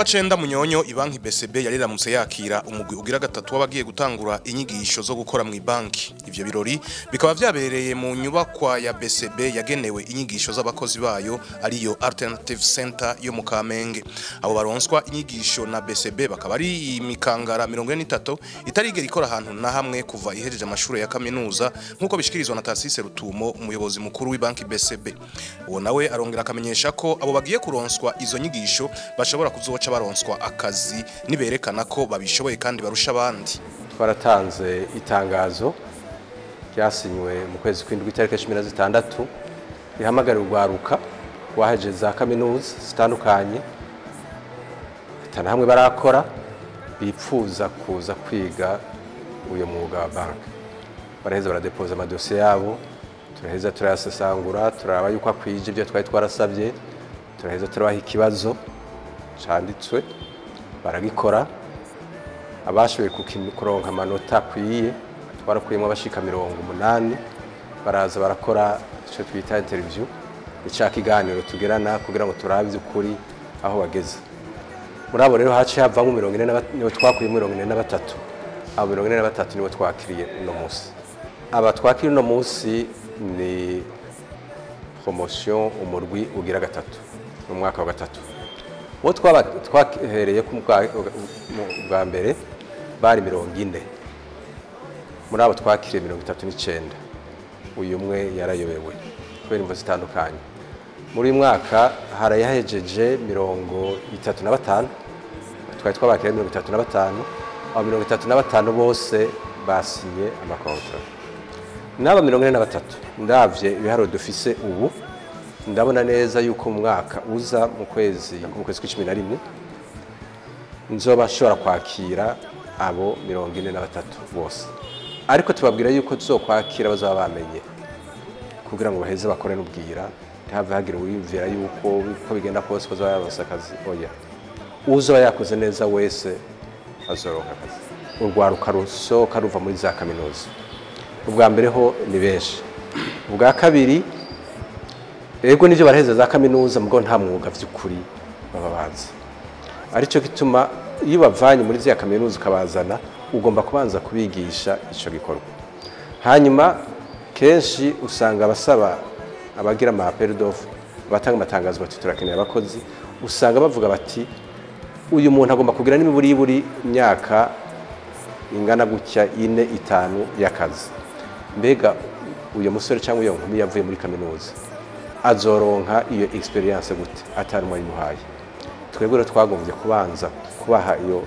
cenda munyonyo ibanki BCB yariramutse yakira umugwi ugira gatatu w'abagiye gutangura inyigisho zo gukora mu banki ivyo birori bikaba vyabereye mu nyubakwa ya BCB yagenewe inyigisho z'abakozi bayo ariyo Alternative Center yo mu Kamenge abo baronswa inyigisho na BCB bakaba ari imikangara 43 itarigera ikora ahantu na hamwe kuva ihejeje amashuri ya kaminuza nkuko bishikirizwa na Tarsise Rutumo umuyobozi mukuru w'ibanki BCB uwo nawe arongera akamenyesha ko abo bagiye kuronswa izo nyigisho bashobora kuzoca baronswa akazi niberekana ko babishoboye kandi barusha abandi twaratanze itangazo ryasinywe mu kwezi kw'indwi itariki cumi na zitandatu rihamagarira urwaruka rwaheje za kaminuza zitandukanye atana hamwe barakora bipfuza kuza kwiga uyu mwuga wa banki baraheza baradepoza amadosiye yabo turaheza turayasesangura turaba yuko akwije ibyo twari twarasabye turaheza turabaha ikibazo canditswe baragikora abashoboye kuronka amanota akwiye twarakuyemo abashika mirongo umunani baraza barakora icyo twita interview ica kiganiro tugirana kugira ngo turabe iby'ukuri aho bageze muri abo rero haciye havamo mirongo ine nibo twakuyemo mirongo ine na batatu abo mirongo ine na batatu nibo twakiriye uno munsi aba twakiriye uno munsi ni promotion umurwi ugira gatatu mu mwaka wa gatatu uwo twahereye bwa mbere bari mirongo ine muri abo twakiriye mirongo itatu n'icyenda uyu umwe yarayobewe kubera imvo zitandukanye muri uyu mwaka harayahejeje mirongo itatu na batanu twari twabakiriye mirongo itatu na batanu abo mirongo itatu na batanu bose basinye amakontra n'aba mirongo ine na batatu ndabye ibiharuro dufise ubu ndabona neza yuko mu mwaka uza mu kwezi mu kwezi kw'icumi na rimwe nzoba ashobora kwakira abo mirongo ine na batatu bose ariko tubabwira yuko tuzokwakira bazaba bamenye kugira ngo baheze bakore n'ubwira ntihave hagira uwiyumvira yuko uko bigenda kose ko azaba yaronse akazi oya uzoba yakoze neza wese azoronka akazi urwaruka rusohoka ruva muri za kaminuza ubwa mbere ho ni benshi ubwa kabiri ego nivyo baraheza za kaminuza mugo nta mwuga vy'ukuri baba bazi aricyo gituma iyo bavanye muri zya kaminuza ukabazana ugomba kubanza kubigisha ico gikorwa hanyuma kenshi usanga abasaba abagira ama appel d'offre abatanga amatangazo bati turakeneye abakozi usanga bavuga bati uyu muntu agomba kugira n'imiburiburi imyaka ingana gutya ine itanu y'akazi mbega uyu musore cyangwa iyo nkumi yavuye muri kaminuza azoronka iyo experience gute atari umwe yimuhaye twebwe rero twagombye kubanza kubaha iyo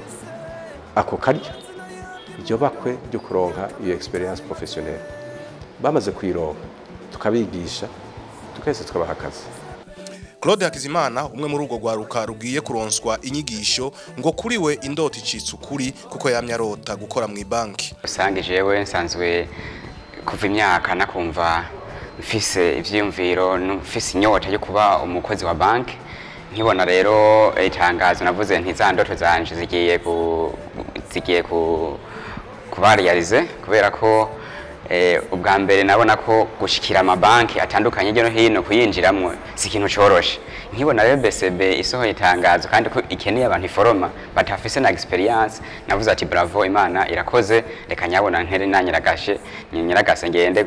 ako karya iryo bakwe ryo kuronka iyo experience professionnelle bamaze kuyironka tukabigisha tukahise tukabaha akazi Claude Hakizimana umwe muri urwo rwaruka rugiye kuronswa inyigisho ngo kuri we indota icitse ukuri kuko yamye arota gukora mu banki usange jewe nsanzwe kuva imyaka nakumva mfise ivyiyumviro mfise inyota yo kuba umukozi wa banki nkibona rero itangazo navuze nti za ndoto zanje zigiye ku zigiye ku kubariyarize kubera ko eh, ubwa mbere nabona ko gushikira amabanki atandukanye hirya no hino kuyinjiramwo si ikintu coroshe nkibona rero BCB isohoye itangazo kandi ko ikeneye abantu iforoma batafise na experience navuze ati bravo imana irakoze reka nyabona ntere nanyiragashe nyiragase ngende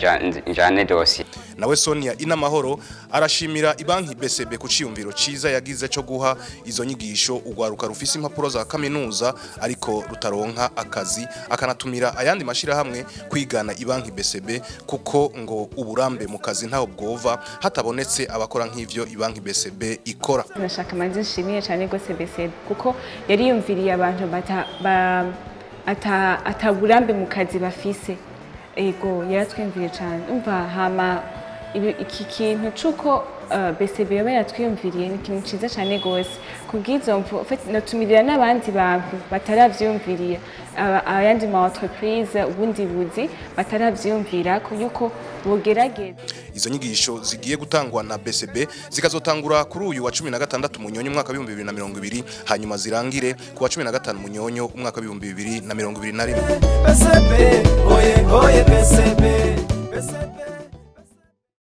njane dossier nawe Sonia Inamahoro arashimira ibanki BCB ku ciyumviro ciza yagize cyo guha izo nyigisho ugwaruka rufise impapuro za kaminuza ariko rutaronka akazi akanatumira ayandi mashira hamwe kwigana ibanki BCB kuko ngo uburambe mu kazi ntaho bwova hatabonetse abakora nk'ivyo ibanki BCB ikora nashaka manzi nshimiye cyane gose BCB kuko yari yumviriye abantu bata ba, ata ataburambe mu kazi bafise ego yaratwumviriye cyane umva hama iki kintu cy'uko BCB yoba yaratwiyumviriye ni ikintu cyiza cyane rwose kubw'izo mvu natumirira n'abandi bantu bataravyumviriye ayandi ma entreprise ubundi buzi bataravyumvira yuko bogerageza izo nyigisho zigiye gutangwa na BCB zikazotangura kuri uyu wa 16 munyonyo umwaka wa 2020 hanyuma zirangire ku wa 15 munyonyo umwaka wa 2021 BCB oye